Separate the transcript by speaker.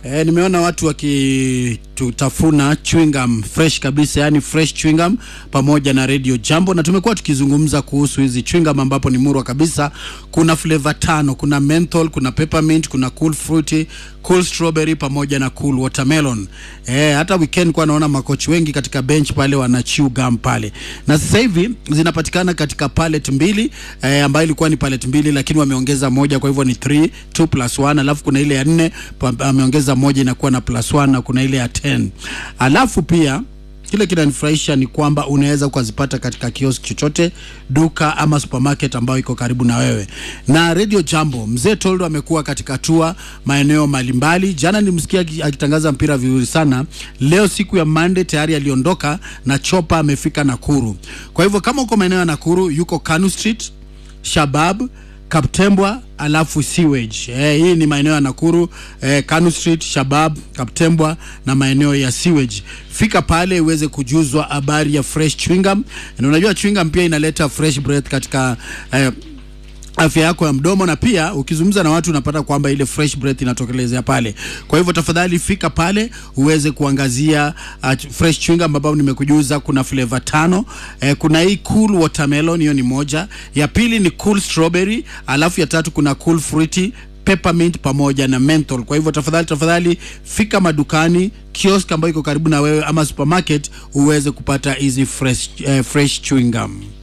Speaker 1: E, nimeona watu wakitutafuna chewing gum fresh kabisa, yani fresh chewing gum pamoja na Radio Jambo, na tumekuwa tukizungumza kuhusu hizi chewing gum ambapo ni murwa kabisa. Kuna flavor tano, kuna menthol, kuna peppermint, kuna cool fruity, cool strawberry pamoja na cool watermelon. E, hata weekend kwa naona makochi wengi katika bench pale wana chew gum pale, na sasa hivi zinapatikana katika pallet mbili e, ambayo ilikuwa ni pallet mbili, lakini wameongeza moja, kwa hivyo ni 3 2 plus 1, alafu kuna ile ya nne pa- ameongeza moja inakuwa na plus 1 na kuna ile ya 10 alafu pia kile kinanifurahisha ni kwamba unaweza ukazipata katika kiosk chochote duka ama supermarket ambayo iko karibu na wewe na radio jambo mzee toldo amekuwa katika tua maeneo mbalimbali jana nilimsikia aki- akitangaza mpira vizuri sana leo siku ya monday tayari aliondoka na chopa amefika nakuru kwa hivyo kama uko maeneo ya nakuru yuko kanu street shabab kaptembwa alafu sewage eh, hii ni maeneo ya nakuru eh, kanu street shabab kaptembwa na maeneo ya sewage fika pale uweze kujuzwa habari ya fresh chewing gum na unajua chewing gum pia inaleta fresh breath katika eh, afya yako ya mdomo na pia ukizungumza na watu unapata kwamba ile fresh breath inatokelezea pale kwa hivyo tafadhali fika pale uweze kuangazia uh, fresh chewing gum ambapo nimekujuza kuna flavor tano eh, kuna hii cool watermelon hiyo ni moja ya pili ni cool strawberry alafu ya tatu kuna cool fruity peppermint pamoja na menthol kwa hivyo tafadhali tafadhali fika madukani kiosk ambayo iko karibu na wewe ama supermarket uweze kupata hizi fresh, eh, fresh chewing gum